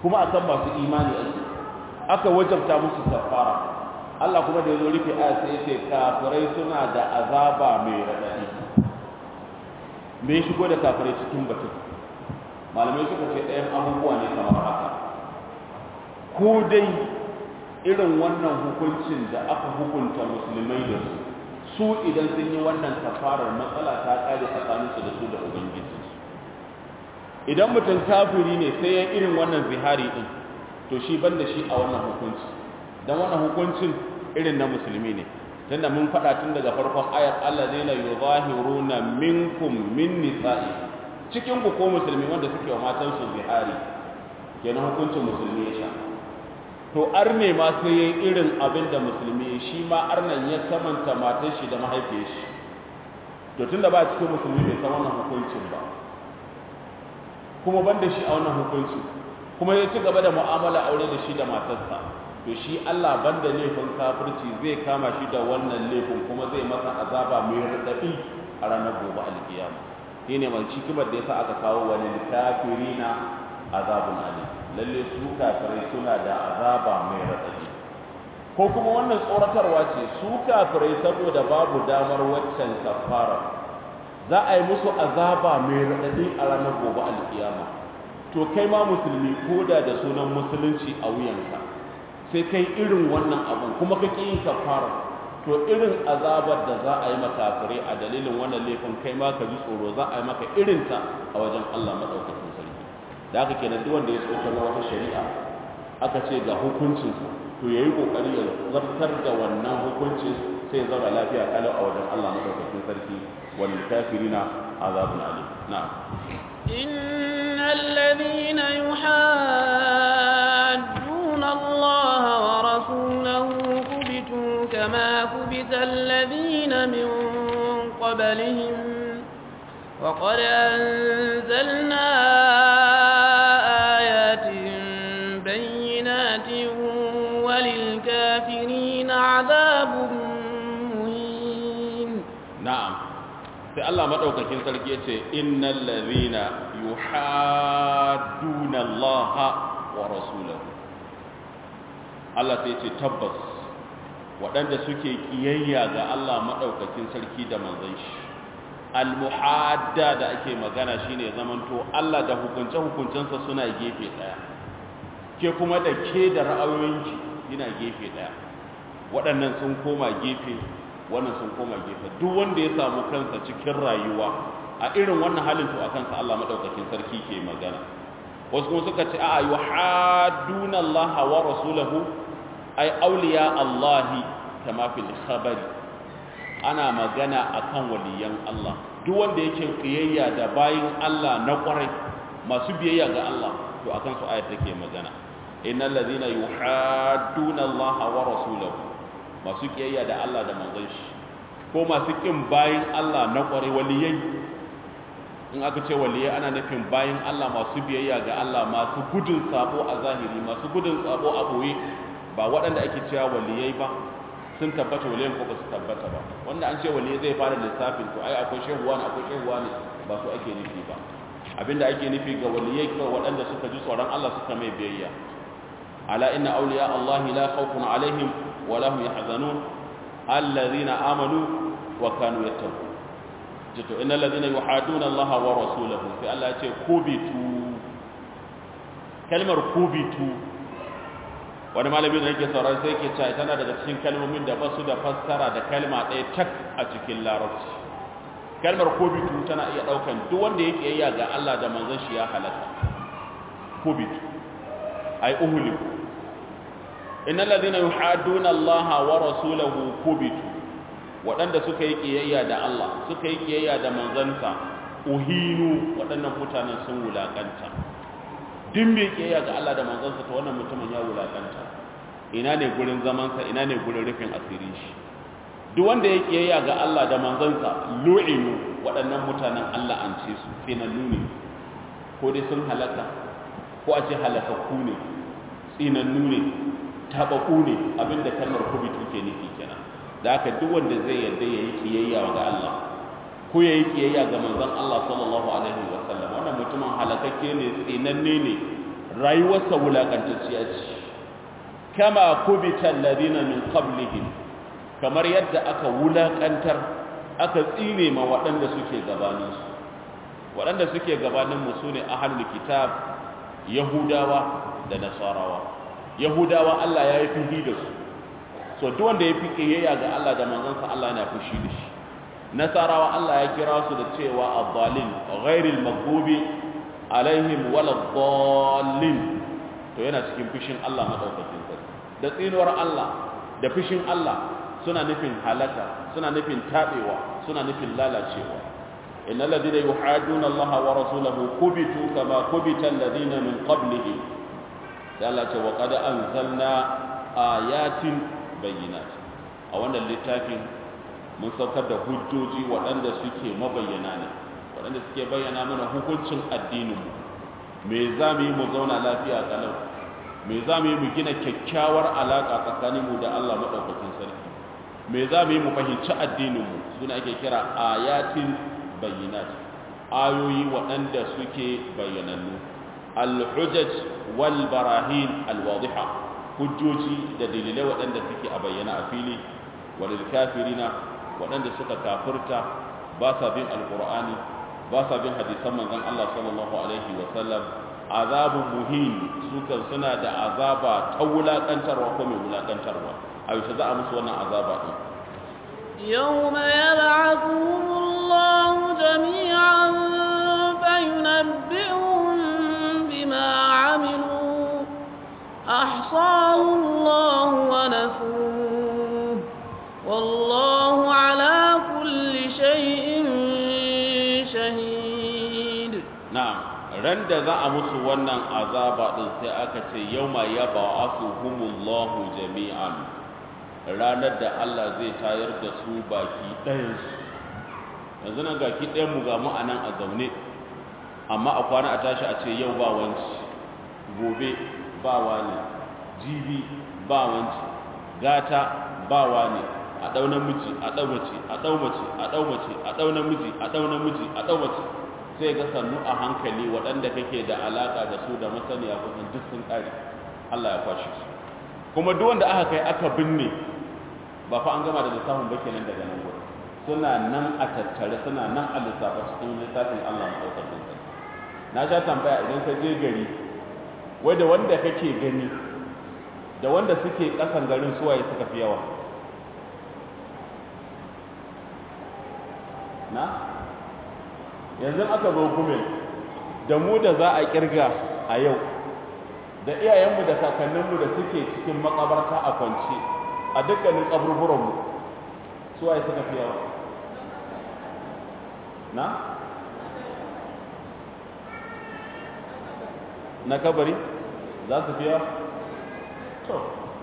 [SPEAKER 1] kuma akan masu imani ake aka wajabta musu kafara Allah kuma da ya zo rufe aya sai ce kafirai suna da azaba mai radadi me ya shigo da kafirai cikin batun malamai suka ce ɗayan abubuwa ne kamar haka ko dai irin wannan hukuncin da aka hukunta musulmai da su su idan sun yi wannan kafarar matsala ta kare tsakaninsu da su da ubangiji idan mutum kafiri ne sai ya irin wannan zihari din to shi ban da shi a wannan hukunci dan wannan hukuncin irin na musulmi ne tunda mun faɗa tun daga farkon ayat allazina yuzahiruna minkum min nisa'i cikin ku ko musulmi wanda suke wa matan su zihari kenan hukuncin musulmi ya sha to arne ma sai yayi irin abin da musulmi shi ma arnan ya kamanta matar shi da mahaifiyar shi to tunda ba cikin musulmi bai san wannan hukuncin ba kuma ban da shi a wannan hukunci kuma ya ci gaba da mu'amala aure da shi da matarsa to shi Allah banda laifin kafirci zai kama shi da wannan laifin kuma zai masa azaba mai radadi a ranar gobe alkiyama shine mai hikimar da yasa aka kawo wani kafirina azabun alim lalle su kafirai suna da azaba mai radadi ko kuma wannan tsoratarwa ce su kafirai saboda babu damar waccan kafara za a yi musu azaba mai raɗaɗi a ranar gobe alkiyama to kai ma musulmi ko da da sunan musulunci a wuyanka sai kai irin wannan abin kuma ka ƙi yin kafara to irin azabar da za a yi makafirai a dalilin wannan laifin kai ma ka ji tsoro za a yi maka irinta a wajen Allah maɗaukakin sarki da haka kenan duk wanda ya tsokar wata shari'a aka ce ga hukuncin to yayi kokari ya zartar da wannan hukuncin sai ya zauna lafiya kalau a wajen Allah maɗaukakin sarki والكافرين عذاب أليم نعم
[SPEAKER 2] إن الذين يحادون الله ورسوله كبتوا كما كبت الذين من قبلهم وقد أنزلنا آيات بينات وللكافرين عذاب مهين
[SPEAKER 1] نعم sai Allah madaukakin sarki yace innal ladhina yuhadduna Allah wa rasulahu Allah sai yace tabbas waɗanda suke kiyayya ga Allah madaukakin sarki da manzon shi almuhadda da ake magana shine zamanto Allah da hukunce hukuncensa suna gefe daya ke kuma da ke da ra'ayoyinki yana gefe daya waɗannan sun koma gefe wannan sun koma gefe duk wanda ya samu kansa cikin rayuwa a irin wannan halin to akan sa Allah madaukakin sarki ke magana wasu kuma suka ce a'a yuhadduna Allah wa rasulahu ay awliya Allah kama fil khabari ana magana akan waliyan Allah duk wanda yake kiyayya da bayin Allah na kwarai masu biyayya ga Allah to akan su ayat take magana innal ladhina yuhadduna Allah wa rasulahu masu kiyayya da Allah da manzon shi ko masu kin bayin Allah na kware waliyai in aka ce waliyai ana nufin bayin Allah masu biyayya ga Allah masu gudun sabo a zahiri masu gudun sabo a boye ba waɗanda ake cewa waliyai ba sun tabbata waliyan ko ba su tabbata ba wanda an ce waliyai zai fara lissafin to ai akwai shehuwa ne akwai shehuwa ne ba su ake nufi ba abinda ake nufi ga waliyai kawai waɗanda suka ji tsoron Allah suka mai biyayya ala inna awliya Allah la khawfun alaihim ولا هم يحزنون الذين آمنوا وكانوا يتقون جتو إن الذين يحادون الله ورسوله في الله يقول كوبيتو كلمة كوبيتو wani malami da yake sauran sai ke cewa tana daga cikin kalmomin da basu da fassara da kalma ɗaya tak a cikin larabci kalmar kobitu tana iya ɗaukan duk wanda yake yayya ga Allah da manzon shi ya halaka kobitu ai uhuliku innal ladina yuhadduna Allah wa rasulahu kubitu waɗanda suka yi kiyayya da Allah suka yi kiyayya da manzansa uhinu waɗannan mutanen sun wulakanta din bai kiyayya ga Allah da manzansa to wannan mutumin ya wulakanta ina ne gurin zamansa ina ne gurin rufin asiri shi duk wanda ya kiyayya ga Allah da manzansa lu'inu waɗannan mutanen Allah an ce su tsinannu ne ko dai sun halaka ko a ce halakakku ne tsinannu ne tabaku ne abinda kalmar kubitu ke nufi kenan da haka duk wanda zai yarda ya yi kiyayya ga Allah ko ya yi kiyayya ga manzon Allah sallallahu alaihi wa sallam wannan mutumin halakakke ne tsinanne ne rayuwarsa wulakantacciya ce kama kubita alladhina min qablihim kamar yadda aka wulakantar aka tsine ma waɗanda suke gabaninsu waɗanda suke gabaninmu su ne ahalul kitab yahudawa da nasarawa yahudawa Allah ya yi fihi da su so duk wanda ya fi ƙiyayya ga Allah da manzansa Allah yana fushi da shi nasarawa Allah ya kira su da cewa ad-dallin ghairil maghdubi alaihim waladdallin to yana cikin fushin Allah madaukakin sarki da tsinuwar Allah da fushin Allah suna nufin halaka suna nufin tabewa suna nufin lalacewa innal ladina yuhaduna Allah wa rasulahu kubitu kama kubita alladina min qablihim sai Allah ce wa qad anzalna ayatin bayyinat a wannan littafin mun saukar da hujjoji waɗanda suke mabayyana ne waɗanda suke bayyana mana hukuncin addininmu me za mu yi mu zauna lafiya kalau me za mu yi mu gina kyakkyawar alaƙa tsakaninmu da Allah maɗaukakin sarki me za mu yi mu fahimci addininmu suna ake kira ayatin bayyinat ayoyi waɗanda suke bayyanannu al-hujaj wal barahin al-wadiha hujjoji da dalilai waɗanda suke a bayyana a fili walil kafirina waɗanda suka kafirta ba sa bin alqur'ani ba sa bin hadisan manzon Allah sallallahu alaihi wa sallam azabun muhin su kan suna da azaba ta wulakantarwa ko mai wulakantarwa a yaushe za a musu wannan azaba din
[SPEAKER 2] يوم يبعثهم الله جميعا فينبئهم بما عملوا أحصاه الله ونسوه والله على كل شيء شهيد
[SPEAKER 1] na'am ran da za a musu wannan azaba din sai aka ce yauma yab'athuhumullahu jami'an ranar da Allah zai tayar da su baki ɗayan su yanzu nan gaki ɗayan mu ga mu anan a zaune amma a kwana a tashi a ce yau ba wanci gobe ba wani jibi ba wanci gata ba wani a ɗau namiji a ɗau mace a ɗau mace a ɗau mace a ɗau namiji a ɗau namiji a ɗau mace sai ga sannu a hankali waɗanda kake da alaƙa da su da masaniya kusan duk sun ƙare Allah ya kwashe su kuma duk wanda aka kai aka binne ba fa an gama da lissafin ba kenan daga nan gurin suna nan a tattare suna nan a lissafa cikin lissafin Allah maɗaukakin sarki na sha tambaya idan ka je gari wai da wanda kake gani da wanda suke ƙasan garin suwaye suka fi yawa na yanzu aka zo gumel da mu da za a kirga a yau da iyayenmu da kakanninmu da suke cikin makabarta a kwance a dukkanin kaburburanmu su waye suka fi yawa na na kabari za su fi yawa to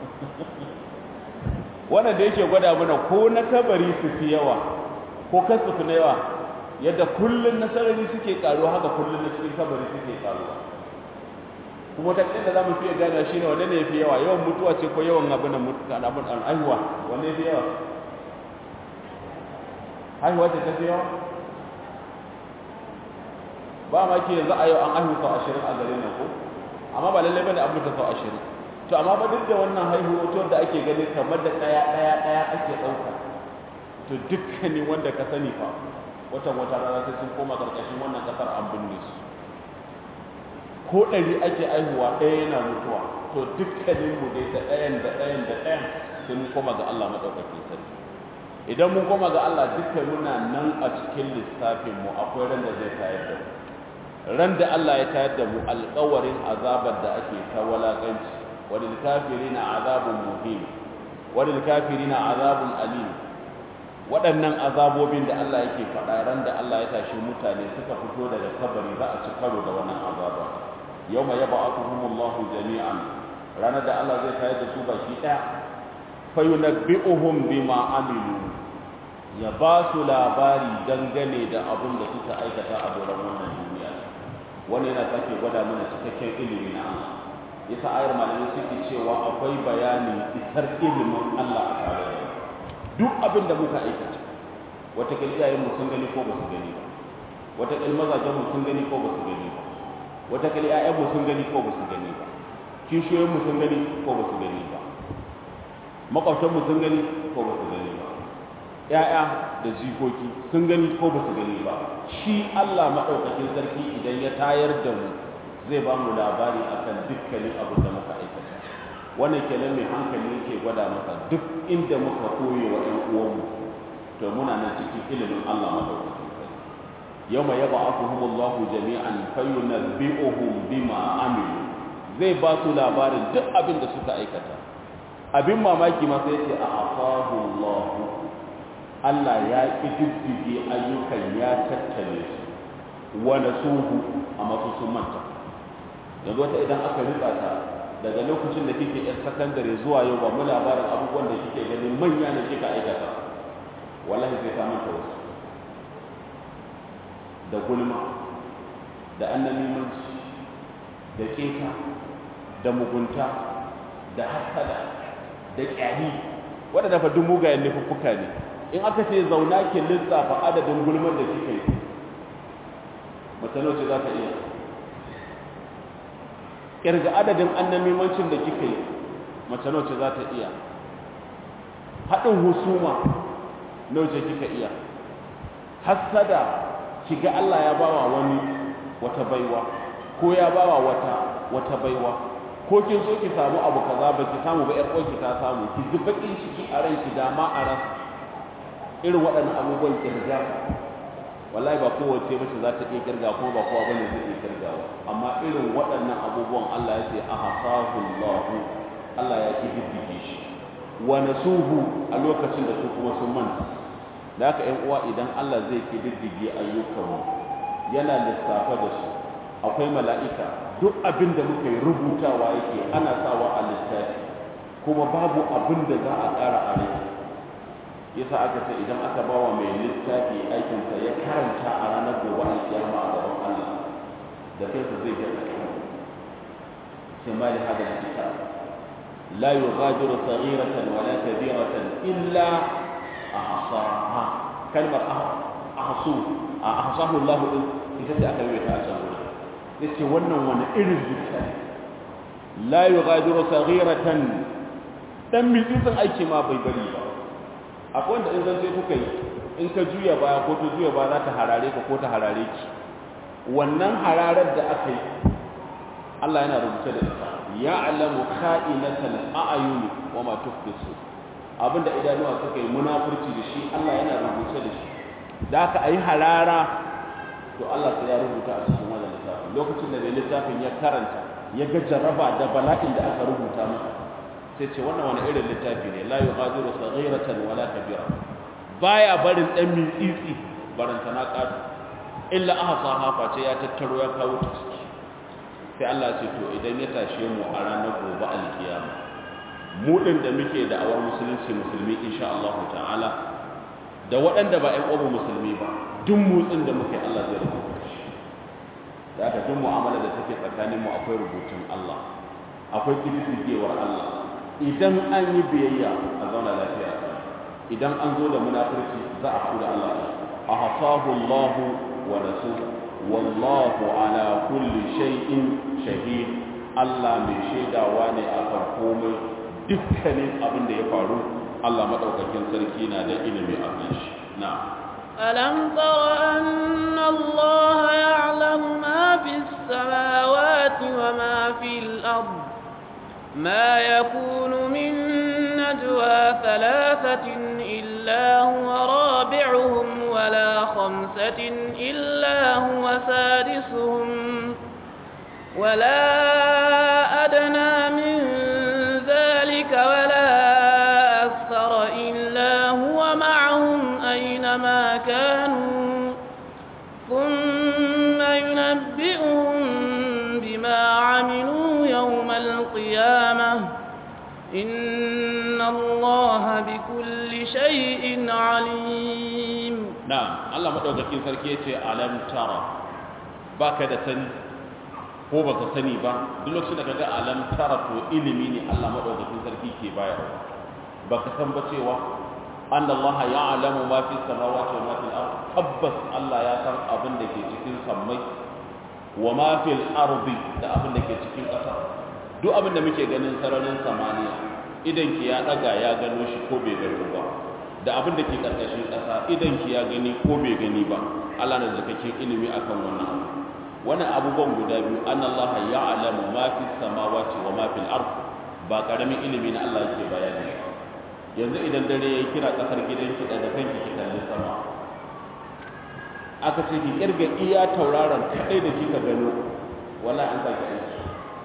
[SPEAKER 1] wannan da yake gwada mana ko na kabari su fi yawa ko kasu fi na yawa yadda kullun nasarari suke karuwa haka kullun na cikin kabari suke karuwa kuma ta da za mu fiye gane shi ne wanda ne fi yawa yawan mutuwa ce ko yawan abin da mutu kan abin an aihuwa wanda fi yawa haihuwa ce ta fi yawa ba ma ke yanzu a yau an aihu sau ashirin a gare nan ko amma ba lallai bane abin ta sau ashirin to amma ba duk da wannan haihuwa to da ake gani kamar da ɗaya ɗaya ɗaya ake ɗauka to dukkanin wanda ka sani fa watan wata rana sai sun koma karkashin wannan kasar an binne su ko ɗari ake aihuwa ɗaya yana mutuwa to dukkanin mu dai da ɗayan da ɗayan da ɗayan sai mun koma ga Allah madaukakin sarki idan mun koma ga Allah dukkan muna nan a cikin lissafin mu akwai ran da zai tayar da mu ran da Allah ya tayar da mu alƙawarin azabar da ake ta walakanci walil kafirina azabun muhim walil kafirina azabun alim waɗannan azabobin da Allah yake faɗa ran da Allah ya tashi mutane suka fito daga kabari za a ci karo da wannan azaba yawma yab'athuhumullahu jami'an ranar da Allah zai tayar da su baki ɗaya fayunabbi'uhum bima amilu ya ba su labari dangane da abin da suka aikata a doron wannan duniya wani yana sake gwada mana cikakken ilimi na Allah yasa ayar malamai suke cewa akwai bayanin isar ilimin Allah a tare da duk abin da muka aikata wataƙil iyayenmu sun gani ko ba su gani ba wataƙil mazajenmu sun gani ko ba su gani ba wata kali ƴaƴanmu sun gani ko ba su gani ba kishiyoyinmu sun gani ko ba su gani ba makwabtanmu sun gani ko ba su gani ba ‘ya'ya da jikoki sun gani ko ba su gani ba shi Allah maɗaukakin sarki idan ya tayar da mu zai ba mu labari akan dukkanin abin da muka aikata wannan kenan mai hankali yake gwada maka duk inda muka koye wa ‘yan uwanmu to muna nan cikin ilimin Allah maɗaukakin sarki yawma yab'athuhum Allahu jami'an fayunabbi'uhum bima amilu zai ba su labarin duk abin da suka aikata abin mamaki ma sai ce a afahu Allah Allah ya ƙididdige ayyukan ya tattale su wa nasuhu a masu sun manta yanzu wata idan aka rika ta daga lokacin da kike yar sakandare zuwa yau ba mu labarin abubuwan da kike ganin manya ne kika aikata wallahi sai ta manta wasu da gulma da annamimanci da keta da mugunta da hasada da ƙyari waɗanda fa duk mugayen laifuffuka ne in aka ce zauna ki lissafa adadin gulmar da kika yi mace ce za ta iya ƙirga adadin annamimancin da kika yi mace ce za ta iya haɗin husuma nauce kika iya hasada kiga Allah ya bawa wani wata baiwa ko ya bawa wata wata baiwa ko kin so ki samu abu kaza ba ki samu ba yar ki ta samu ki ji bakin ciki a ran ki dama a ran irin waɗannan abubuwan kirga wallahi ba kowace mace za ta iya kirga kuma ba kowa bane zai iya kirgawa amma irin waɗannan abubuwan Allah ya ce ahsahu Allah Allah ya kididdige shi wa nasuhu a lokacin da su kuma sun manta da haka ƴan uwa idan Allah zai kididdige ayyukanmu yana lissafa da su akwai mala'ika duk abin da muka yi rubutawa yake ana sawa a littafi kuma babu abin da za a ƙara a rai yasa aka ce idan aka ba wa mai littafi aikinsa ya karanta a ranar gobe alkiyama a gaban Allah da kansa zai ga sai ma da hada kitab la yughadiru saghiratan wala kabiratan illa ahsaha kalmar ahsu ahsahu Allah din ita ce aka yi ta a can yace wannan wani irin littafi la yughadiru saghiratan dan mitsin aiki ma bai bari ba akwai wanda in zan sai kuka yi in ka juya baya ko ta juya baya za ta harare ka ko ta harare ki wannan hararar da aka yi Allah yana rubuce da ita ya alamu kha'inatal a'yun wa ma tukfisu abinda idanuwa suka yi munafurci da shi Allah yana rubuce da shi da aka ayi harara to Allah sai ya rubuta a cikin wannan littafin lokacin da mai littafin ya karanta ya ga jaraba da bala'in da aka rubuta masa sai ce wannan wani irin littafi ne la yughadiru saghiratan wala kabira baya barin dan mitsitsi baranta na kadu illa ahsaha face ya tattaro ya kawo ta ciki sai Allah ce to idan ya tashe mu a ranar gobe alkiyama mu din da muke da awar musulunci musulmi insha Allah ta'ala da waɗanda ba ƴan uwan musulmi ba duk motsin da muke Allah zai rubuta shi da haka duk mu'amala da take tsakanin mu akwai rubutun Allah akwai kididdigewar Allah idan an yi biyayya a zauna lafiya idan an zo da munafurci za a kula Allah a hasahu Allah wa rasul wallahu ala kulli shay'in shahid Allah mai shaidawa ne akan komai dukkanin abin da ya faru Allah madaukakin sarki na da ilimi a kan shi na'am
[SPEAKER 2] ألم تر أن الله يعلم ما في السماوات وما في الأرض ما يكون من نجوى ثلاثة إلا هو رابعهم ولا خمسة إلا هو سادسهم ولا أدنى من ذلك ولا أكثر إلا هو معهم أينما كانوا ثم ينبئهم بما عملوا يوم القيامة إن الله بكل شيء عليم
[SPEAKER 1] نعم الله مدوكاكين sarki yace alam tara baka da sani ko baka sani ba duk lokacin da kaga alam tara to ilimi ne Allah madaukakin sarki ke bayarwa baka san ba cewa anna Allah ya'lamu ma fi samawati wa ma fil ard tabbas Allah ya san abin da ke cikin sammai wa ma fil ardi da abin da ke cikin ƙasa duk abin da muke ganin sararin samaniya idan ki ya daga ya gano shi ko bai gano ba da abin da ke karkashin ƙasa idan ki ya gani ko bai gani ba Allah na zakakin ilimi akan wannan abu wannan abubuwan guda biyu an Allah ya'lamu ma fi samawati wa ma fil ard ba karamin ilimi na Allah yake bayani yanzu idan dare yayi kira kasar gidanki daga kanki ki kalli sama aka ce ki kirga iya tauraron kadai da kika gano wallahi an saki aiki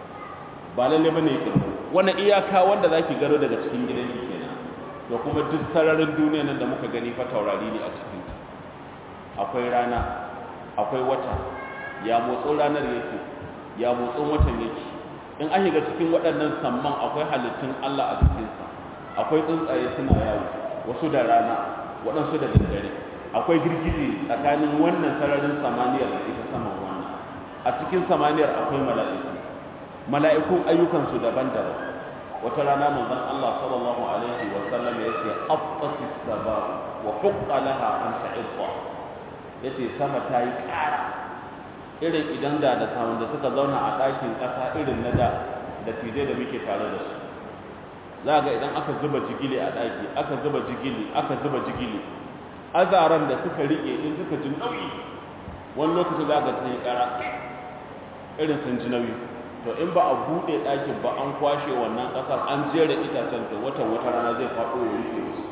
[SPEAKER 1] ba lalle bane ki wannan iyaka wanda zaki gano daga cikin gidanki kenan da kuma duk sararin duniya nan da muka gani fa taurari ne a cikin ta akwai rana akwai wata ya motsin ranar yake ya motsin watan yake in an shiga cikin waɗannan samman akwai halittun Allah a cikinsa akwai tsuntsaye suna yawo wasu da rana waɗansu da daddare akwai girgije tsakanin wannan sararin samaniyar da ita saman wannan a cikin samaniyar akwai mala'iku mala'ikun ayyukansu daban-daban wata rana manzon Allah sallallahu alaihi wa sallam ya ce afqatis saba wa huqqa laha an ta'idda yace sama ta yi ƙara irin idan da da samun da suka zauna a ɗakin ƙasa irin na da da tije da muke tare da su za ga idan aka zuba jigili a ɗaki aka zuba jigili aka zuba jigili azaran da suka riƙe in suka ji nauyi wani lokaci za ga sun yi ƙara irin sun ji nauyi to in ba a buɗe ɗakin ba an kwashe wannan ƙasar an jera itacen to watan wata rana zai faɗo ya rufe musu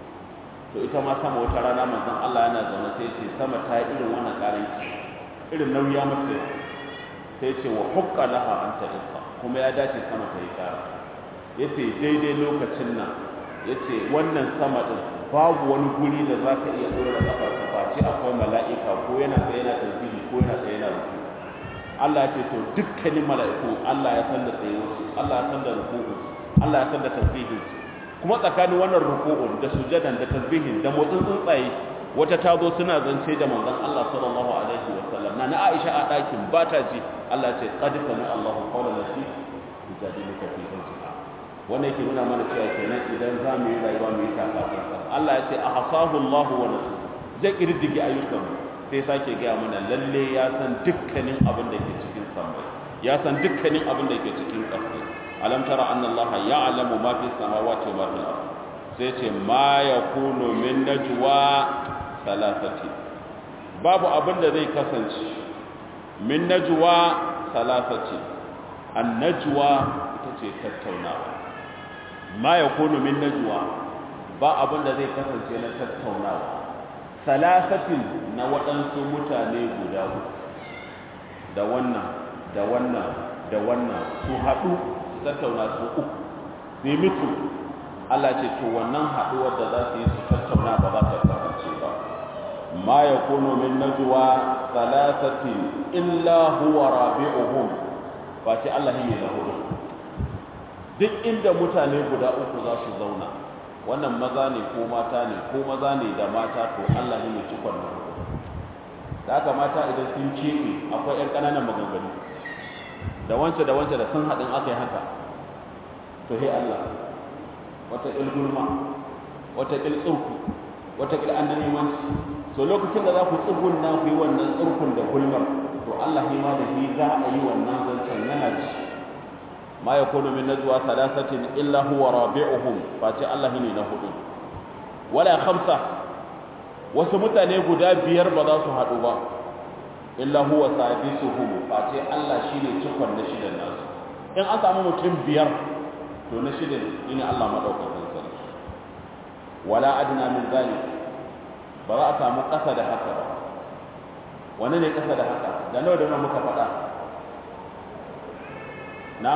[SPEAKER 1] to ita ma sama wata rana manzon Allah yana zaune sai ce sama ta yi irin wannan ƙaranci irin nauyi ya mace sai ce wa hukka laha an ta isa kuma ya dace sama ta yi kara ya ce daidai lokacin nan ya ce wannan sama ɗin babu wani guri da za ka iya ɗora ƙafar ka face akwai mala'ika ko yana tsaye yana tasbihi ko yana tsaye yana ruku Allah ya ce to dukkanin mala'iku Allah ya san da tsayuwarsu Allah ya san da ruku'u Allah ya san da tasbihin kuma tsakanin wannan ruku'un da sujadan da tasbihin da motsin tsuntsaye wata ta zo suna zance da manzon Allah sallallahu alaihi wa sallam na Aisha a ɗakin ba ta ji Allah ce qad sami Allahu qawlan lati tujadiluka fi zawjiha wannan yake nuna mana cewa kenan idan za mu yi rayuwa mu yi takatsantsan Allah ya ce ahsahu Allah wa nasu zai kirdige ayyukan sai sake gaya mana lalle ya san dukkanin abin da ke cikin samai ya san dukkanin abin da ke cikin ƙasa alam tara anna Allah ya'lamu ma fi samawati wa ma fil ardh sai ce ma yakunu min najwa salasati babu abin da zai kasance min najwa salasati an najwa ita ce tattaunawa ma yakunu min najwa ba abin da zai kasance na tattaunawa salasatin na waɗansu mutane guda uku da wannan da wannan da wannan su haɗu su tattauna su uku su yi mitu Allah ce to wannan haɗuwar da za su yi su tattauna ba za ta kasance ba ma ya kuno min najwa salasatin illa huwa rabi'uhum ba ce Allah ne da hudu duk inda mutane guda uku za su zauna wannan maza ne ko mata ne ko maza ne da mata to Allah ne mai cikon na hudu da haka mata idan sun keɓe akwai 'yan ƙananan maganganu da wance da wance da sun haɗin aka yi haka to he Allah wata ƙil gulma wata ƙil tsurku wata ƙil an nemanci so lokacin da za ku tsugun na ku yi wannan tsurkun da gulmar to Allah ne ma da shi za a yi wannan zancen yana ci ma ya kono min najwa salasatin illa huwa rabi'uhum face Allah ne na hudu wala khamsa wasu mutane guda biyar ba za su haɗu ba illa huwa sadisuhum face Allah shine cikon na shidan nasu in an samu mutum biyar to na shidan ina Allah madaukakin sarki wala adna min zalik ba za a samu ƙasa da haka ba wani ne ƙasa da haka da nawa da nawa muka faɗa na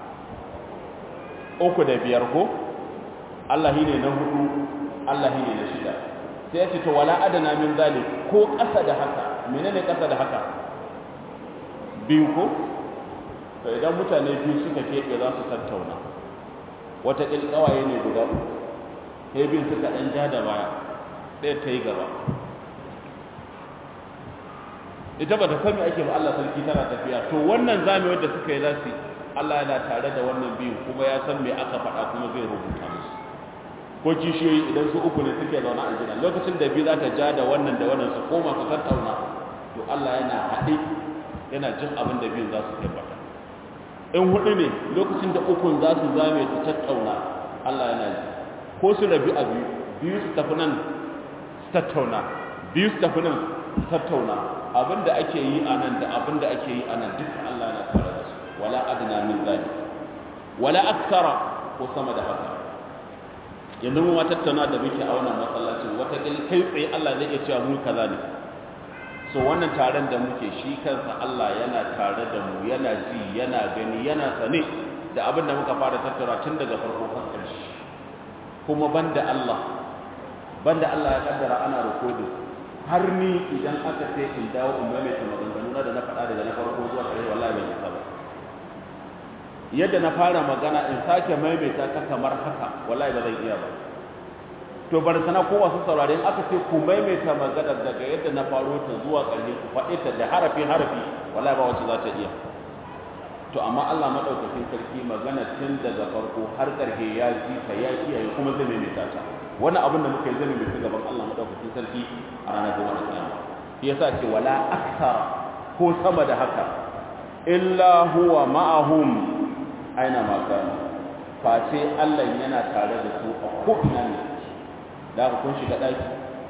[SPEAKER 1] uku da biyar ko Allah ne na hudu Allah ne na shida sai ya ce to wala adana min zalik ko ƙasa da haka menene ƙasa da haka biyu ko to idan mutane biyu suka keɓe za su tattauna wata ƙilƙawaye ne guda uku sai biyu suka ɗan ja da baya ɗaya ta yi gaba ita ba ta sami ake ba Allah sarki tana tafiya to wannan zamewar da suka yi za su Allah yana tare da wannan biyu kuma ya san me aka faɗa kuma zai rubuta musu ko kishiyoyi idan su uku ne suke zaune a gida lokacin da biyu za ta ja da wannan da wannan su koma su tattauna to Allah yana haɗe yana jin abin da biyun za su tabbata in hudu ne lokacin da ukun za su zame su tattauna Allah yana ji ko su rabi a biyu biyu su tafi nan su tattauna biyu su tafi nan su tattauna abin da ake yi a nan da abin da ake yi a nan duka Allah yana tare da su wala adna min zalik wala aksara ko sama da haka yanzu mu ma tattauna da muke a wannan masallacin wata kai tsaye Allah zai iya cewa mu kaza ne so wannan taron da muke shi kansa Allah yana tare da mu yana ji yana gani yana sane da abin da muka fara tattauna tun daga farko har ƙarshe kuma banda Allah banda Allah ya kaddara ana recording har ni idan aka ce in dawo in maimaita maganganu na da na faɗa daga na farko zuwa ƙarshe wallahi ban yi ba yadda na fara magana in sake maimaita ta kamar haka wallahi ba zan iya ba to bar sana ko wasu saurare in aka ce ku maimaita magana daga yadda na faro ta zuwa ƙarshe ku faɗi ta da harafi harafi wallahi ba wacce za ta iya to amma Allah madaukakin sarki magana tun daga farko har ƙarshe ya ji ta ya kiyaye kuma zai maimaita ta wannan abin da muka yi zai maimaita gaban Allah madaukakin sarki a ranar gobe da kiyama shi yasa ce wala aksara ko sama da haka illa huwa ma'ahum aina ma kanu face Allah yana tare da su a ko'ina ne da ku kun shiga ɗaki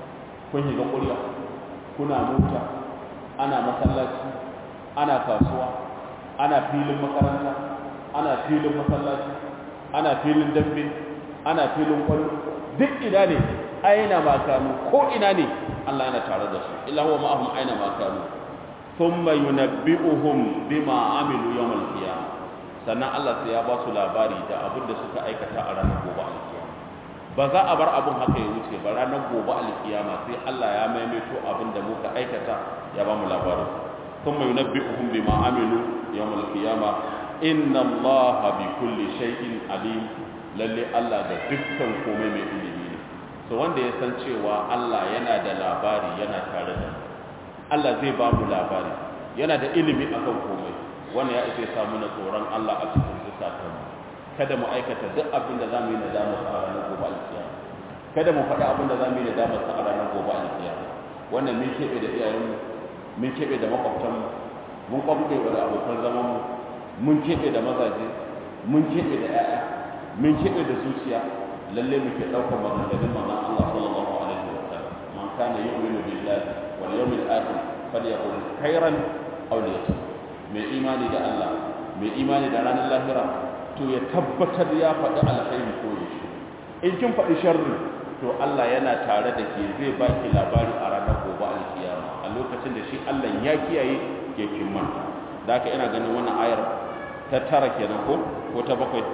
[SPEAKER 1] kun shiga ƙurya kuna mota ana masallaci ana kasuwa ana filin makaranta ana filin masallaci ana filin dambe ana filin kwallo duk ina ne aina ma kanu ko ina ne Allah yana tare da su illa huwa ma'ahum aina ma kanu thumma yunabbi'uhum bima amilu yawmal qiyamah sannan Allah sai ya ba su labari da abin da suka aikata a ranar gobe alkiyama ba za a bar abin haka ya wuce ba ranar gobe alkiyama sai Allah ya maimaito abin da muka aikata ya ba mu labarin ثم ينبئهم بما عملوا يوم القيامة إن الله بكل شيء عليم lalle Allah da dukkan komai mai ilimi ne so wanda ya san cewa Allah yana da labari yana tare da Allah zai ba mu labari yana da ilimi akan komai wannan ya isa samu na tsoron Allah a cikin zukatanmu kada mu aikata duk abin da zamu yi nadama a ranar gobe alkiyama kada mu faɗi abin da zamu yi nadama a ranar gobe alkiyama wannan mun kebe da iyayenmu mun kebe da makwabtanmu mun kwamfe da abokan zamanmu mun kebe da mazaje mun kebe da 'ya'ya mun kebe da zuciya lalle muke ɗaukar maganganun manzon Allah sallallahu alaihi wa sallam man kana yu'minu billahi wal yawmil akhir falyaqul khairan aw liyasmut mai imani da Allah mai imani da ranar lahira to ya tabbatar ya faɗi alkhairi ko ya shi in kin faɗi sharri to Allah yana tare da ke zai baki labari a ranar gobe alkiyama a lokacin da shi Allah ya kiyaye ke kin manta da haka ina ganin wannan ayar ta tara kenan ko ko ta bakwai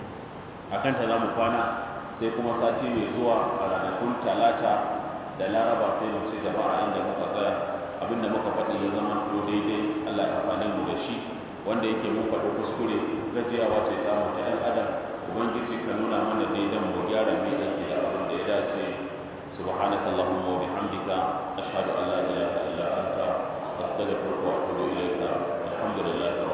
[SPEAKER 1] akan ta zamu kwana sai kuma sati mai zuwa a ranakun talata da laraba sai mu ci gaba a inda muka tsaya abinda muka faɗi ya zama to daidai Allah ya amfane mu da shi wanda yake mun faɗi kuskure gajiyawa ce ta mu ta ɗan adam ubangiji ka nuna mana daidan mu gyara mai aiki da abin da ya dace سبحانك اللهم وبحمدك أشهد أن لا إله إلا أنت أستغفرك وأتوب إليك الحمد لله